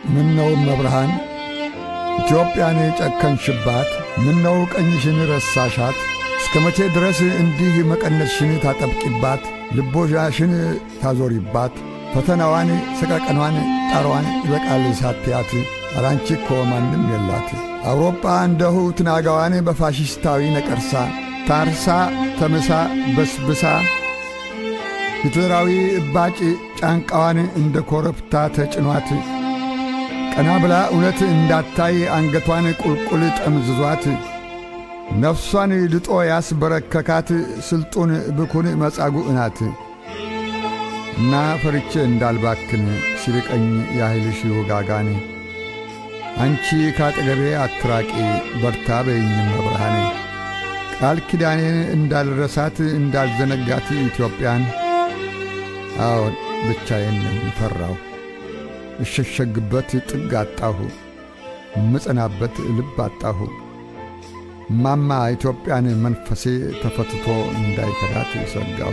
ምነው መብርሃን ኢትዮጵያን ጨከንሽባት? ምነው ቀኝሽን ረሳሻት? እስከ መቼ ድረስ እንዲህ መቀነትሽን ታጠብቂባት? ልቦዣሽን ታዞሪባት? ፈተናዋን፣ ሰቀቀኗን፣ ጣሯን ይበቃል ሳትያት አራንቺ እኮ ማንም የላት። አውሮጳ እንደሁ ትናጋዋን በፋሽስታዊ ነቀርሳ ታርሳ ተምሳ በስብሳ ሂትለራዊ እባጭ ጫንቃዋን እንደ ኮረብታ ተጭኗት ቀና ብላ እውነት እንዳታይ አንገቷን ቁልቁል ጠምዝዟት ነፍሷን ልጦ ያስበረከካት ስልጡን ብኩን መጻጉዕ ናት እና ፈርቼ እንዳልባክን ሲርቀኝ ያህልሽ ውጋጋን አንቺ ካጠገቤ አትራቂ በርታ በይኝም መብርሃኔ ቃል ኪዳኔን እንዳልረሳት እንዳልዘነጋት ኢትዮጵያን አዎን ብቻዬን ፈራሁ እሸሸግበት ጥግ አጣሁ ምጸናበት ልብ አጣሁ ማማ ኢትዮጵያን መንፈሴ ተፈትቶ እንዳይከዳት ሰጋሁ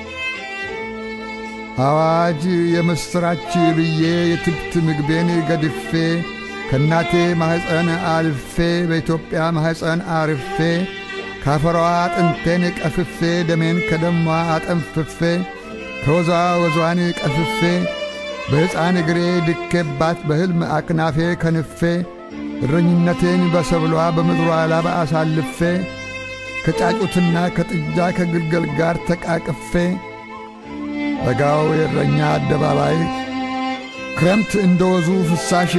አዋጅ የምሥራች ብዬ የትብት ምግቤን ገድፌ ከእናቴ ማኅፀን አልፌ በኢትዮጵያ ማኅፀን አርፌ ካፈሯ አጥንቴን ቀፍፌ ደሜን ከደሟ አጠንፍፌ ከወዟ ወዟን ቀፍፌ በሕፃን እግሬ ድኬባት በሕልም አክናፌ ከንፌ እረኝነቴን በሰብሏ በምድሯ ላባ አሳልፌ ከጫጩትና ከጥጃ ከግልገል ጋር ተቃቅፌ በጋው የእረኛ አደባባይ ክረምት እንደ ወዙ ፍሳሽ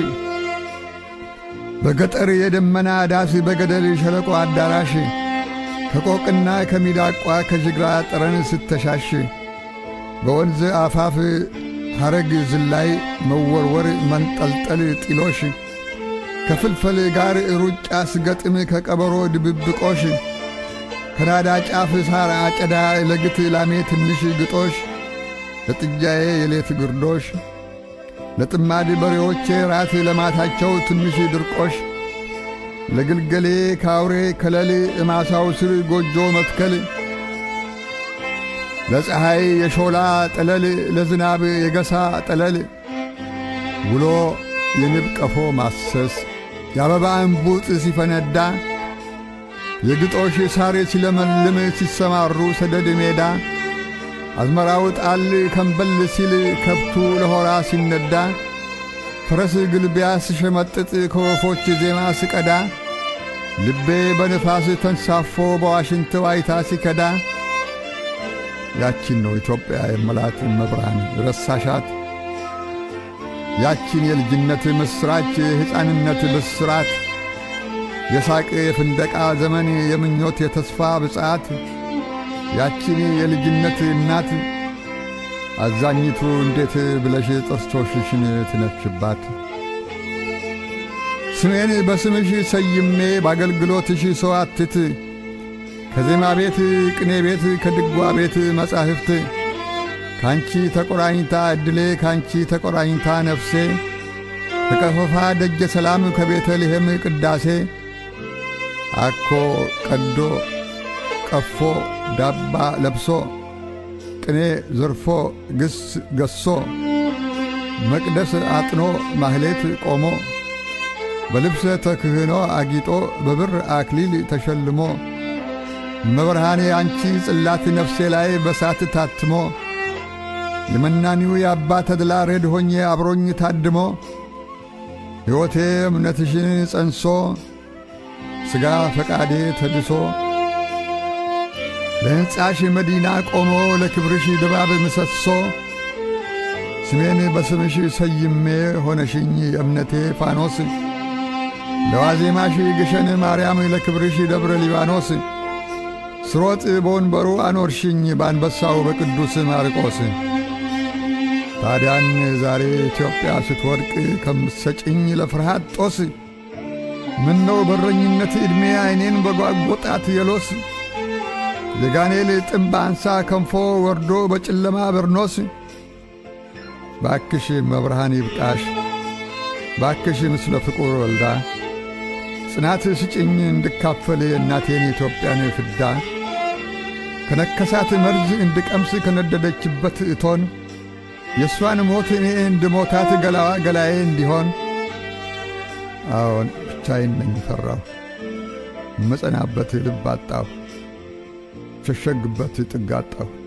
በገጠር የደመና ዳስ በገደል ሸለቆ አዳራሽ ከቆቅና ከሚዳቋ ከጅግራ ጠረን ስተሻሽ በወንዝ አፋፍ ሐረግ ዝላይ መወርወር መንጠልጠል ጢሎሽ ከፍልፈል ጋር ሩጫ ስገጥም ከቀበሮ ድብብቆሽ ከናዳ ጫፍ ሳር አጨዳ ለግት ላሜ ትንሽ ግጦሽ ለጥጃዬ የሌት ግርዶሽ ለጥማድ በሬዎቼ ራት ለማታቸው ትንሽ ድርቆሽ ለግልገሌ ካውሬ ከለል እማሳው ስር ጎጆ መትከል ለፀሐይ የሾላ ጠለል ለዝናብ የገሳ ጠለል ውሎ የንብ ቀፎ ማሰስ የአበባ እንቡጥ ሲፈነዳ የግጦሽ ሳር ሲለመልም ሲሰማሩ ሰደድ ሜዳ አዝመራው ጣል ከንበል ሲል ከብቱ ለሆራ ሲነዳ ፈረስ ግልቢያ ስሸመጥጥ ከወፎች ዜማ ስቀዳ ልቤ በንፋስ ተንሳፎ በዋሽንት ዋይታ ሲከዳ ያቺን ነው ኢትዮጵያ የመላት መብርሃን ረሳሻት ያቺን የልጅነት ምስራች የሕፃንነት ብስራት የሳቅ የፍንደቃ ዘመን የምኞት የተስፋ ብጻት ያቺን የልጅነት እናት አዛኝቱ እንዴት ብለሽ ጥርሶችሽን ትነክሽባት? ስሜን በስምሽ ሰይሜ በአገልግሎትሽ ሰው አትት ከዜማ ቤት ቅኔ ቤት ከድጓ ቤት መጻሕፍት ካንቺ ተቆራኝታ ዕድሌ ካንቺ ተቆራኝታ ነፍሴ ከቀፈፋ ደጀ ሰላም ከቤተልሔም ቅዳሴ አኮ ቀዶ ቀፎ ዳባ ለብሶ ቅኔ ዘርፎ ግስ ገሶ መቅደስ አጥኖ ማህሌት ቆሞ በልብሰ ተክህኖ አጊጦ በብር አክሊል ተሸልሞ መብርሃኔ አንቺ ጽላት ነፍሴ ላይ በሳት ታትሞ የመናኒው የአባ ተድላ ረድ ሆኜ አብሮኝ ታድሞ ሕይወቴ እምነትሽን ጸንሶ ሥጋ ፈቃዴ ተድሶ ለሕንጻሽ መዲና ቆሞ ለክብርሽ ድባብ ምሰሶ ስሜን በስምሽ ሰይሜ ሆነሽኝ የእምነቴ ፋኖስ ለዋዜማሽ ግሸን ማርያም ለክብርሽ ደብረ ሊባኖስ ስሮጥ በወንበሩ አኖርሽኝ በአንበሳው በቅዱስ ማርቆስ ታዲያን ዛሬ ኢትዮጵያ ስትወድቅ ከምትሰጭኝ ለፍርሃት ጦስ ምነው በረኝነት ዕድሜ ዐይኔን በጓጐጣት የሎስ የጋኔል ጥምብ አንሳ ከንፎ ወርዶ በጨለማ በርኖስ ባክሽ መብርሃን ይብቃሽ ባክሽ ምስለ ፍቁር ወልዳ ጽናት ስጭኝ እንድካፈል የእናቴን ኢትዮጵያን ፍዳ ከነከሳት መርዝ እንድቀምስ ከነደደችበት እቶን የእሷን ሞት እኔ እንድሞታት ገላዋ ገላዬ እንዲሆን አዎን ብቻዬን ነኝ ፈራሁ። እመጸናበት ልብ አጣሁ፣ ሸሸግበት ጥግ አጣሁ።